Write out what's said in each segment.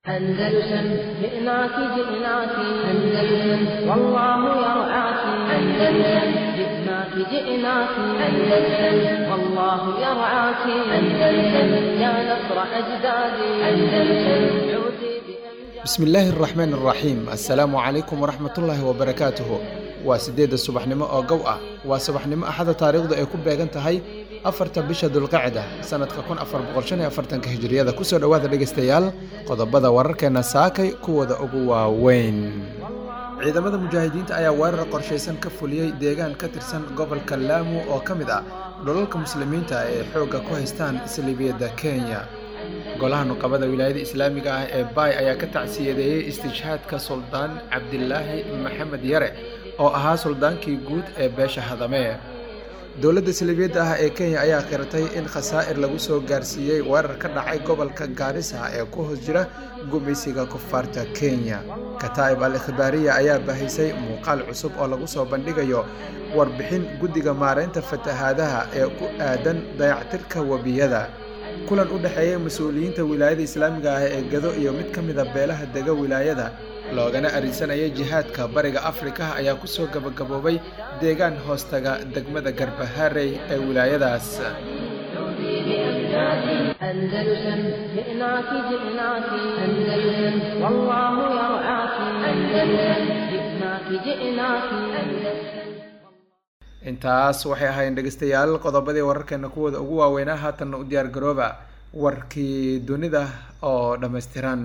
أندلسن جئناك جئناك أندلسن والله يرعاك أندلسن جئناك جئناك أندلسن والله يرعاك أندلسن يا نصر أجدادي أندلسن عودي بأمجاد bismi illaahi araxmaan araxiim assalaamu calaykum waraxmatullaahi wabarakaatuhu waa siddeedda subaxnimo oo gow ah waa subaxnimo axada taariikhdu ay ku beegan tahay afarta bisha dulqacda sanadka kun afar boqol shan iyo afartanka hijiriyada kusoo dhowaada dhegaystayaal qodobada wararkeena saakay kuwooda ugu waaweyn ciidamada mujaahidiinta ayaa weerar qorshaysan ka fuliyey deegaan ka tirsan gobolka laamu oo ka mid ah dhulalka muslimiinta ee xoogga ku haystaan saliibiyadda kenya golaha nuqabada wilaayada islaamiga ah ee baay ayaa ka tacsiyadeeyey istishhaadka suldaan cabdilaahi maxamed yare oo ahaa suldaankii guud ee beesha hadame dowladda saliibiyadda ah ee kenya ayaa qiratay in khasaa'ir lagu soo gaarsiiyey weerar ka dhacay gobolka gaarisa ee ku hoos jira gumaysiga kufaarta kenya kataa'ib al ikhbaariya ayaa bahisay muuqaal cusub oo lagu soo bandhigayo warbixin guddiga maaraynta fatahaadaha ee ku aadan dayactirka webiyada kulan u dhexeeya mas-uuliyiinta wilaayada islaamiga ah ee gado iyo mid ka mida beelaha dega wilaayada loogana arinsanayay jihaadka bariga afrika ayaa kusoo gabagaboobay deegaan hoostaga degmada garbaharey ee wilaayadaas عودي بأمجاد أندلسن جئناك جئناك أندلسن والله يرعاك أندلسن جئناك جئناك أندلسن intaas waxay ahaayeen dhegeystayaal qodobadii wararkeena kuwooda ugu waaweynaa haatanna u diyaar garooba warkii dunida oo dhammaystiran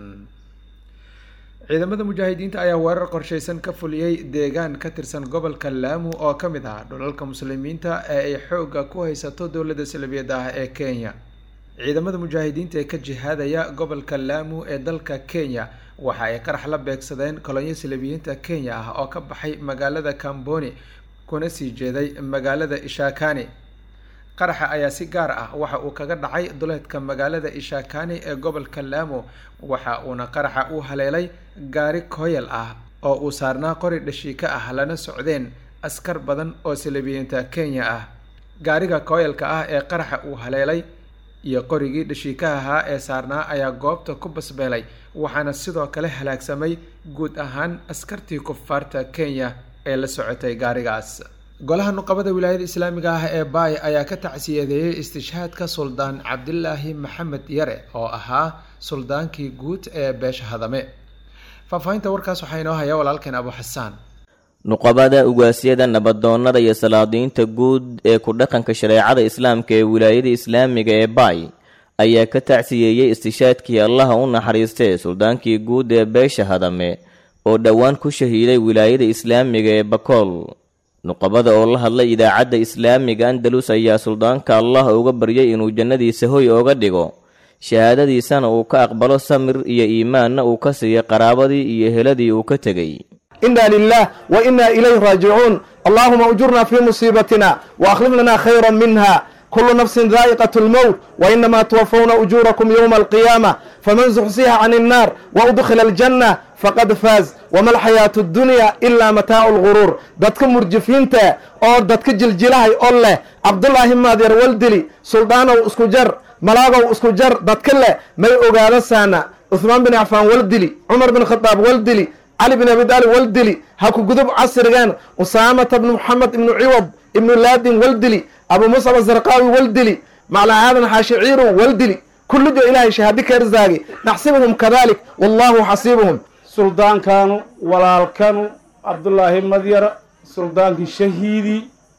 ciidamada mujaahidiinta ayaa weerar qorshaysan ka fuliyey deegaan ka tirsan gobolka laamu oo ka mid ah dhulalka muslimiinta ee ay xoogga ku haysato dowladda salbiyadda ah ee kenya ciidamada mujaahidiinta ee ka jihaadaya gobolka laamu ee dalka kenya waxa ay qarax la beegsadeen kolonyo salabiyiinta kenya ah oo ka baxay magaalada kamboni kuna sii jeeday magaalada ishakani qaraxa ayaa si gaar ah waxa uu kaga dhacay duleedka magaalada ishakani ee gobolka laamo waxa uuna qaraxa u haleelay gaari kooyal ah oo uu saarnaa qori dhashiika ah lana socdeen askar badan oo salabiyiinta kenya ah gaariga kooyalka ah ee qaraxa uu haleelay iyo qorigii dhashiikaha ahaa ee saarnaa ayaa goobta ku basbeelay waxaana sidoo kale halaagsamay guud ahaan askartii kufaarta kenya ee la socotay gaarigaas golaha nuqabada wilaayada islaamiga ah ee baay ayaa ka tacsiyadeeyey istishhaadka suldaan cabdilaahi maxamed yare oo ahaa suldaankii guud ee beesha hadame faahfaahinta warkaas waxaa inoo haya walaalkeen abu xasaan nuqabada ugaasyada nabadoonnada iyo salaadiinta guud ee ku dhaqanka shareecada islaamka ee wilaayada islaamiga ee baay ayaa ka tacsiyeeyey istishaadkii allaha u naxariistee suldaankii guud ee beesha hadame oo dhowaan ku shahiiday wilaayada islaamiga ee bakool nuqabada oo la hadlay idaacadda islaamiga andalus ayaa suldaanka allah uga baryay inuu jannadiisa hoy ooga dhigo shahaadadiisana uu ka aqbalo samir iyo iimaanna uu ka siiyo qaraabadii iyo heladii uu ka tegey إنا لله وإنا إليه راجعون اللهم أجرنا في مصيبتنا وأخلف لنا خيرا منها كل نفس ذائقة الموت وإنما توفون أجوركم يوم القيامة فمن زحزح عن النار وأدخل الجنة فقد فاز وما الحياة الدنيا إلا متاع الغرور دتك مرجفينتا أو دتك جلجلاهي أوله عبد الله مادير والدلي سلطانو اسكجر ملاغو اسكجر دتك له مي أوغادا سانا عثمان بن عفان والدلي عمر بن الخطاب والدلي cali bin abi daalib waldili ha ku gudub casrigan usaamata bnu moxamed ibnu ciwad ibnu laadin waldili abu musab azarqaawi waldili macla aadan xaashiciiru waldili kullijo ilaahay shahaadi ka irsaagi naxsibuhum kadalik wallahu xasiibuhum suldaankanu walaalkanu cabdulaahi madyar suldaankii shahiidi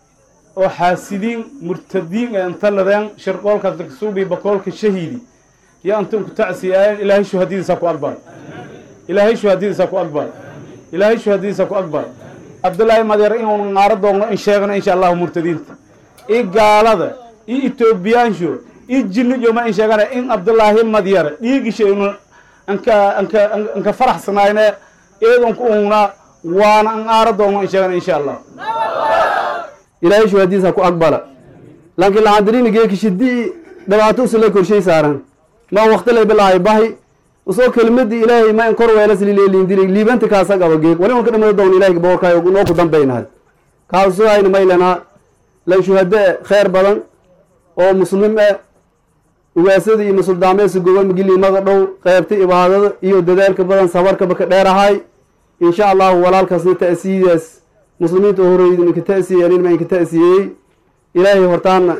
oo xaasidiin murtadiin ee inta ladeen shirqoolka daksuubi bakoolka shahiidi yo antun ku tacsiyaayeen ilaahay shuhadidiisa ku aqbal ilaahay shuhadidiisa ku aqbal ilaahay shuhadidiisa ku aqbal cabdullaahi madyar inuunu naaro doonno in sheegno insha allahu murtadiinta i gaalada i etoobiyaansho i jinnijo ma in sheegana in cabdullaahi madyar dhiigisha inu anka anka anka faraxsanayne eedunku unna waana an aaro doonno in sheegana insha allah ilaahay shuhadiisa ku aqbala laakiin laxadirini geekishidii dhibaato usula korshay saaran ma waqti lay bilaahay bahi usoo kelimadii ilaahay ma in kor weelas lileelindiri liibanta kaasa qaba geeg wali unka dhamada doon ilahay boorkaayo noo ku dambaynahay kaasu hayna maylanaa lan shuhade khayr badan oo muslim eh ugaasada iyo musuldaameesa goga magiliimada dhow qaybta ibaadada iyo dadaalka badan sabarkaba ka dheerahay insha allahu walaalkaasna ta'siidaas muslimiinta oo horreeyay ninka ta'siiyeen in maynka ta'siiyey ilaahay hortaana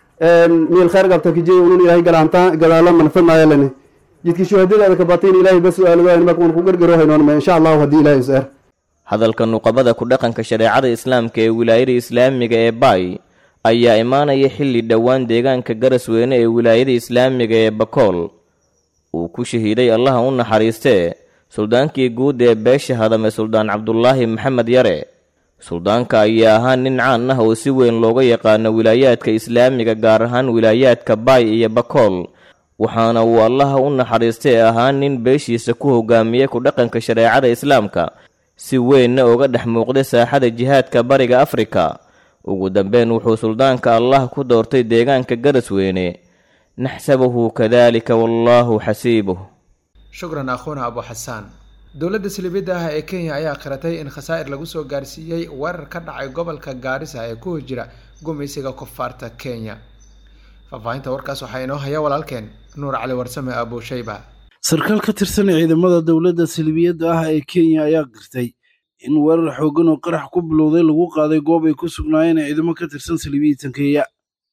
meel khayr qabta kijey unun ilaahay galaantaan gadaalo manfadnaayalane jidka shuhadadaada ka batain ilaahay ba su-aaladayn marka un ku gargaro haynoonma insha allahu haddii ilaahay is-er hadalka nuqabada ku dhaqanka shareecada islaamka ee wilaayada islaamiga ee baay ayaa imaanaya xilli dhowaan deegaanka garasweyne ee wilaayada islaamiga ee bakool uu ku shahiiday allaha u naxariistee suldaankii guud ee beesha hadame suldaan cabdulaahi maxamed yare suldaanka ayaa ahaa nin caan ah oo si weyn looga yaqaano wilaayaadka islaamiga gaar ahaan wilaayaadka baay iyo bakool waxaana uu allaha u naxariistay ahaa nin beeshiisa ku hogaamiyey ku dhaqanka shareecada islaamka si weynna uga dhex muuqday saaxada jihaadka bariga afrika ugu dambeyn wuxuu suldaanka allah ku doortay deegaanka garasweyne naxsabuhu kadaalika wallaahu xasiibuh shukran akhuuna abu xasaan dowladda silibidda ah ee kenya ayaa qiratay in khasaa'ir lagu soo gaarsiiyey weerar ka dhacay gobolka gaarisa ee ku hojira gumaysiga koonfaarta kenya faahfaahinta warkaas waxaa inoo haya walaalkeen nuur cali warsame abuushayba sarkaal ka tirsan ciidamada dowladda silibiyadda ah ee kenya ayaa qirtay in weerar xooggan oo qarax ku bilowday lagu qaaday goob ay ku sugnaayeen ciidamo ka tirsan silibiyitan kenya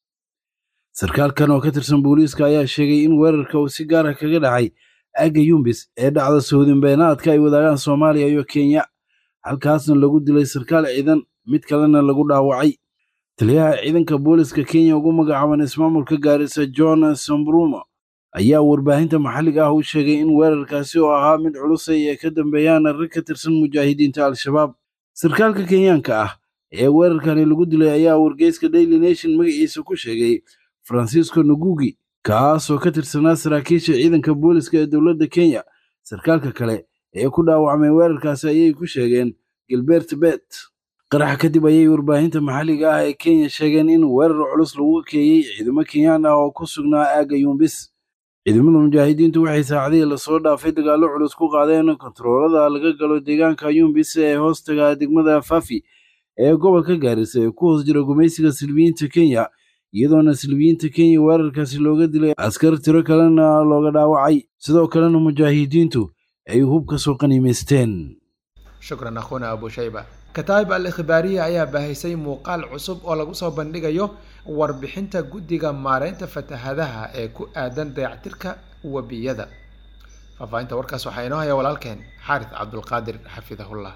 sarkaalkan oo ka tirsan booliiska ayaa sheegay in weerarka uu si gaara kaga dhacay aagga yumbis ee dhacda soodin beenaadka ay wadaagaan soomaaliya iyo kenya halkaasna lagu dilay sarkaal ciidan mid kalena lagu dhaawacay taliyaha ciidanka booliska kenya ugu magacaaban ismaamulka gaarisa john sambrumo ayaa warbaahinta maxalliga ah u sheegay in weerarkaasi oo ahaa mid culusay ay ka dambeeyaan rag ka tirsan mujaahidiinta al-shabaab sarkaalka kenyaanka ah ee weerarkani lagu dilay ayaa wargeyska daily nation magaciisa ku sheegay francisco nugugi kaasoo ka tirsanaa saraakiisha ciidanka booliska ee dowladda kenya sarkaalka kale ee ku dhaawacmay weerarkaasi ayay ku sheegeen gilbert bet qaraxa kadib ayay warbaahinta maxalliga ah ee kenya sheegeen in weerar culus lagu keeyey ciidamo kenyaan ah oo ku sugnaa aagga yumbis ciidamada mujaahidiintu waxay saacadihii lasoo dhaafay dagaallo culus ku qaadeen kontaroolada laga galo deegaanka yumbis ee hoostaga degmada fafi ee gobolka gaarisa ee ku hoos jira gumaysiga silbiyiinta kenya iyadoona silbiyiinta kenya weerarkaasi looga dilay askar tiro kalena looga dhaawacay sidoo kalena mujaahidiintu ay hub ka soo qaniimaysteen shukran akhuuna abuushayba kataa'ib al ikhbaariya ayaa baahisay muuqaal cusub oo lagu soo bandhigayo warbixinta guddiga maareynta fatahadaha ee ku aadan dayactirka webiyada faahfaahinta warkaas waxaa inoo haya walaalkeen xaaris cabdulqaadir xafidahullah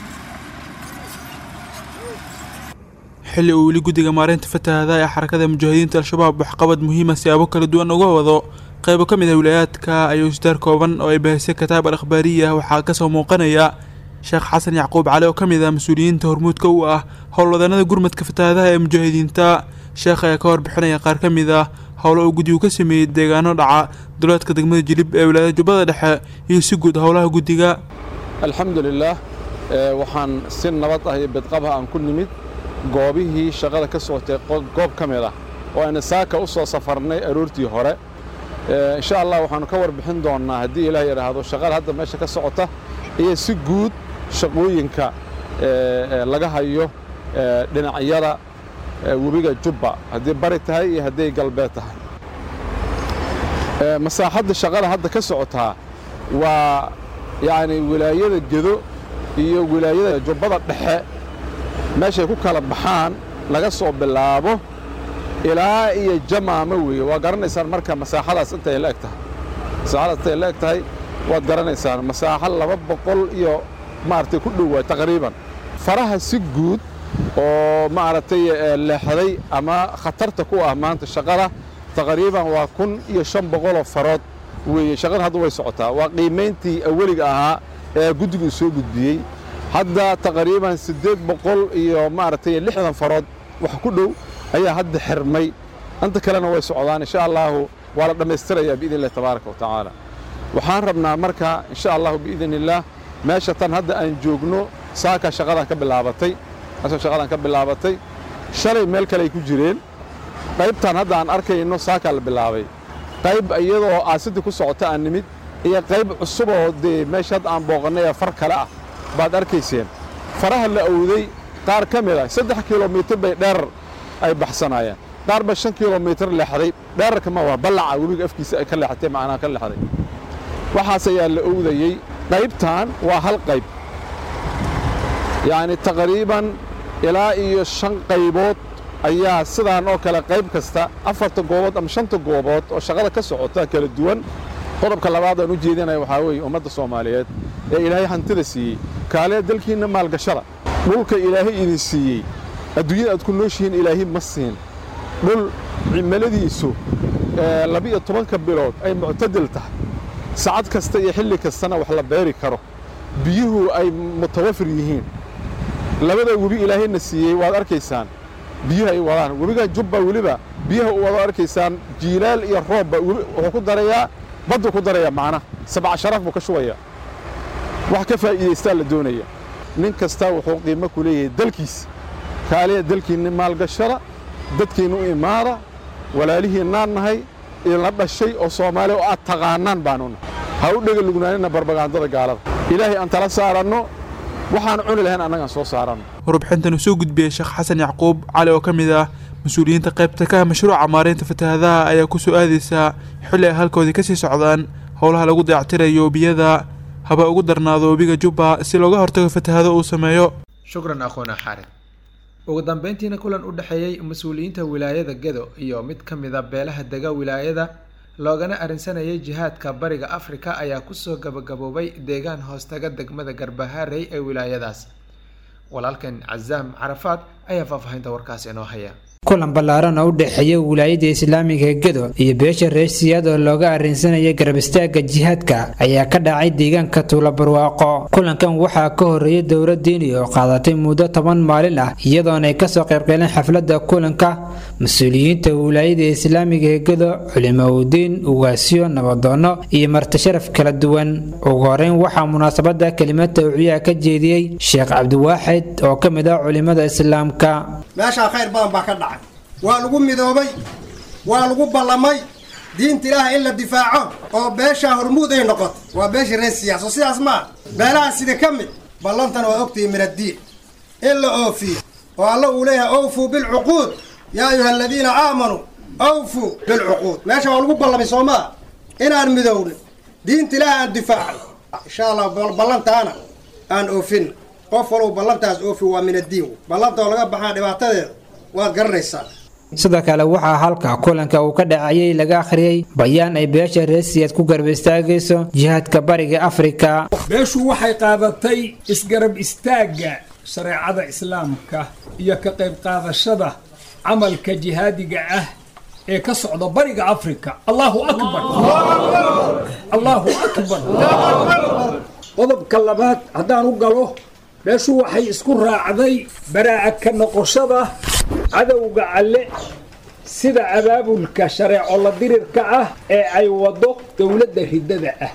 xilli uu weli guddiga maareynta fatahadaha ee xarakada mujaahidiinta al-shabaab waxqabad muhiima siyaabo kala duwan uga wado qaybo ka mid ah wilaayaadka ayuu isdaar kooban oo ay baahisay kataa'ib al ikhbaariya waxaa kasoo muuqanaya sheekh xasan yacquub cali oo ka mid ah mas-uuliyiinta hormuudka u ah howlwadanada gurmadka fatahaadaha ee mujaahidiinta sheekh ayaa ka warbixinaya qaar ka mid ah howlo uu guddigu ka sameeyey deegaano dhaca duleedka degmada jilib ee wilaayada jubbada dhexe iyo si guud howlaha guddiga alxamdulilaah waxaan si nabad ah iyo bidqabha aan ku nimid goobihii shaqada ka socotay goob ka mid ah oo ayna saaka u soo safarnay aroortii hore insha allah waxaannu ka warbixin doonnaa haddii ilaah yidhaahdo shaqada hadda meesha ka socota iyo si guud shaqooyinka laga hayo dhinacyada webiga jubba haddii bari tahay iyo hadday galbeed tahay masaaxadda shaqada hadda ka socotaa waa yacni wilaayada gedo iyo wilaayada jubbada dhexe meeshay ku kala baxaan laga soo bilaabo ilaa iyo jamaama weeye waa garanaysaan marka masaaxadaas intay la eg tahay masaaxadaas intay la eg tahay waad garanaysaan masaaxo laba boqol iyo maaragtay ku dhow waay taqriiban faraha si guud oo maaragtay leexday ama khatarta ku ah maanta shaqada taqriiban waa kun iyo shan boqoloo farood weeye shaqada hadda way socotaa waa qiimayntii aweliga ahaa ee guddigu soo gudbiyey hadda taqriiban siddeed boqol iyo maaragtay lixdan farood wax ku dhow ayaa hadda xirmay inta kalena way socdaan insha allaahu waa la dhammaystirayaa biidn illahi tabaaraka wa tacaala waxaan rabnaa marka insha allahu biidn illaah meesha tan hadda aan joogno saaka shaqadan ka bilaabatay meesha shaqadan ka bilaabatay shalay meel kale ay ku jireen qaybtan hadda aan arkayno saakaa la bilaabay qayb iyadoo aasidii ku socota aan nimid iyo qayb cusuboo dee meesha hadda aan booqannay ee far kale ah baad arkayseen faraha la awday qaar ka mid ah saddex kilomitir bay dheerar ay baxsanaayeen qaarba shan kilomitir leexday dheerarka ma waa ballaca webiga afkiisa ay ka leexatay macnaha ka leexday waxaas ayaa la owdayey qaybtan waa hal qayb yacni taqriiban ilaa iyo shan qaybood ayaa sidaan oo kale qayb kasta afarta goobood ama shanta goobood oo shaqada ka socota kala duwan qodobka labaad aan u jeedinaya waxaa weeye ummadda soomaaliyeed ee ilaahay hantida siiyey kaalee dalkiinna maalgashada dhulka ilaahay idin siiyey adduunyada aad ku nooshihiin ilaahay ma siin dhul cimiladiisu labiyo tobanka bilood ay muctadil tahay sacad kasta iyo xilli kastana wax la beeri karo biyuhu ay mutawafir yihiin labada webi ilaahayna siiyey waad arkaysaan biyuhu ay wadaan webigan jubba weliba biyaha u wado arkaysaan jiilaal iyo roobba wuxuu ku darayaa baddu ku darayaa macnaha sabca sharaf buu ka shubayaa wax ka faa'iidaystaa la doonaya nin kastaa wuxuu qiimo ku leeyahay dalkiisa kaaliya dalkiinni maalgashada dadkiinna u imaada walaalihiinnaan nahay idinla dhashay oo soomaaliya oo aad taqaanaan baanu nahay ha u dhega lugnaanina barbagaandada gaalada ilaahay aan tala saaranno waxaan cuni lahayn annagaan soo saaranno warbixintan uu soo gudbiyey sheekh xasan yacquub cali oo ka mid ah mas-uuliyiinta qaybta ka ah mashruuca maareynta fatahaadaha ayaa ku soo aadaysaa xilli ay halkoodii ka sii socdaan howlaha lagu dayactirayo biyada haba ugu darnaado webiga jubba si looga hortago fatahaado uu sameeyo shukran akhuuna xaarid ugu dambeyntiina kulan u dhexeeyey mas-uuliyiinta wilaayada gedo iyo mid ka mida beelaha dega wilaayada loogana arrinsanayay jihaadka bariga afrika ayaa kusoo gabagaboobay deegaan hoostaga degmada garbahaarey ee wilaayadaas walaalkan cazaam carafaad ayaa faahfaahinta warkaas inoo haya kulan ballaaran oo u dhexeeya wilaayada islaamiga gedo iyo beesha reesiyaad oo looga arrinsanayay garab istaagga jihaadka ayaa ka dhacay deegaanka tuula barwaaqo kulankan waxaa ka horreeyay dowlad diini oo qaadatay muddo toban maalin ah iyadoona ay kasoo qaybgaleen xafladda kulanka mas-uuliyiinta wilaayada islaamiga ee gedo culimaudiin ugaasyo nabadoonno iyo martisharaf kala duwan ugu horeyn waxaa munaasabada kelimad tawciyaha ka jeediyey sheekh cabdiwaaxid oo ka mid ah culimada islaamka meeshaa khayr badan baa ka dhacay waa lagu midoobay waa lagu ballamay diinta ilaaha in la difaaco oo beeshaa hormuud ay noqoto waa beesha reer siyaaso sidaas maa beelaha sida ka mid ballantan waa ogtihi min addiin in la oofiyo oo alla uu leeyahay awfuu bilcuquud yaa ayuha aladiina aamanuu awfuu bilcuquud meesha waa lagu ballamay soo maa inaan midowno diinta ilaaha aan difaacno insha allah ballantaana aan oofin qof walow ballantaas oofi waa min addiin ballanta oo laga baxaa dhibaatadeeda waad garanaysaa sidoo kale waxaa halka kulanka uu ka dhacayay laga akhriyey bayaan ay beesha reesiyaad ku garab istaagayso jihaadka bariga afrika beeshu waxay qaadatay isgarab istaagga shareecada islaamka iyo ka qayb qaadashada camalka jihaadiga ah ee ka socda bariga afrika allahu akbar allahu akbar qodobka labaad haddaan u galo beeshu waxay isku raacday baraa'a ka noqoshada cadowga alle sida abaabulka shareeco la dirirka ah ee ay waddo dowladda riddada ah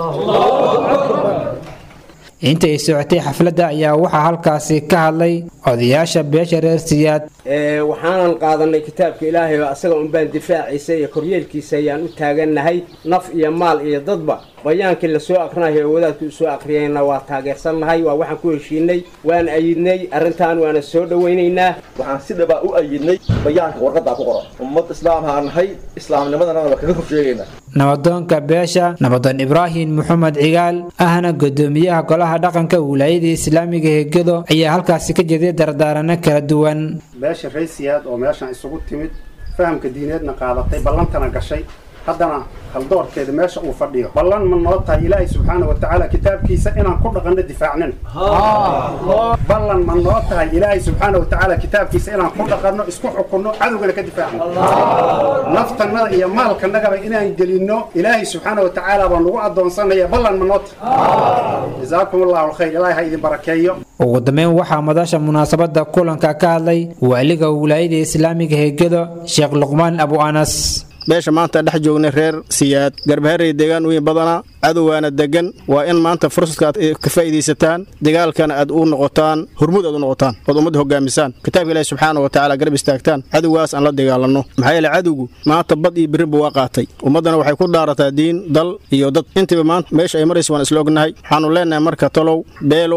intay socotay xafladda ayaa waxaa halkaasi ka hadlay odayaasha beesha reer siyaad waxaanan qaadanay kitaabka ilaahay oo asaga unbaan difaaciisa iyo koryeelkiisa ayaan u taagannahay naf iyo maal iyo dadba bayaankii lasoo akrinayo ee wadaadku usoo akriyayna waa taageersannahay waa waxaan ku heshiinay waan ayidnay arrintan waana soo dhowaynaynaa waxaan si dhabaa u ayidnay bayaanka warqaddaa ku qoran ummad islaam haan nahay islaamnimadana waa kaga hor sheegaynaa nabadoonka beesha nabadoon ibraahim maxamed cigaal ahna gudoomiyaha golaha dhaqanka wilaayada islaamiga ee gedo ayaa halkaasi ka jeeday dardaarano kala duwan beesha raysiyaad oo meeshan isugu timid fahamka diineedna qaadatay ballantana gashay haddana haldoorkeeda meesha uu fadhiyo ballan ma noo tahay ilaahay subxaana wa tacaala kitaabkiisa inaan ku dhaqanno difaacnin ballan ma noo tahay ilaahay subxaana wa tacaala kitaabkiisa inaan ku dhaqanno isku xukunno cadowgana ka difaacno naftannada iyo maalkanagaba inaan gelinno ilaahay subxaana wa tacaala baa nagu addoonsanaya ballan ma noo tahay jazaakum allahu alkhayr ilaahay ha idin barakeeyo ugu dambeyn waxaa madasha munaasabada kulanka ka hadlay waaliga wilaayada islaamiga heegado sheekh luqmaan abu anas beesha maanta dhex joognay reer siyaad garbaharey deegaan weyn badana cadowgaana degan waa in maanta fursadka aad ka faa'iidaysataan dagaalkana aad u noqotaan hormuud aad u noqotaan ood ummadda hogaamisaan kitaabka ilaahi subxaana wa tacaala garab istaagtaan cadowgaas aan la dagaalanno maxaa yeele cadowgu maanta bad iyo birriba waa qaatay ummaddana waxay ku dhaarataa diin dal iyo dad intiiba maanta meesha ay maraysa waan isla ognahay waxaannu leennahay marka talow beelooy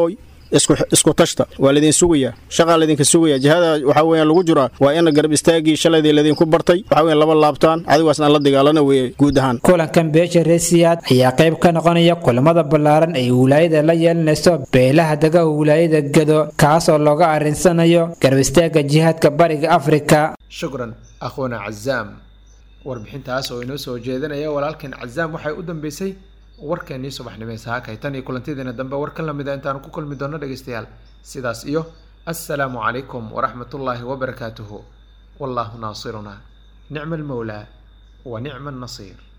isku isku tashta waa laydin sugayaa shaqaa laydinka sugaya jihada waxaa weeyaan lagu jiraa waa in garab istaagii shalaydii laydinku bartay waxaa weeyaan laba laabtaan adigaasna la dagaalana weeye guud ahaan kulankan beesha reesiyaad ayaa qayb ka noqonaya kulamada ballaaran ay wilaayada la yeelanayso beelaha dega wilaayada gado kaasoo looga arrinsanayo garab istaagga jihaadka bariga afrika shukran akhuuna cazaam warbixintaas oo inoo soo jeedinaya walaalkeen cazaam waxay u dambeysay warkeennii subaxnimee saakay tan iyo kulantideena dambe war ka lamida intaanu ku kulmi doono dhegaystayaal sidaas iyo assalaamu calaykum waraxmatullaahi wabarakaatuhu wallaahu naasiruna nicma almawlaa wa nicma annasiir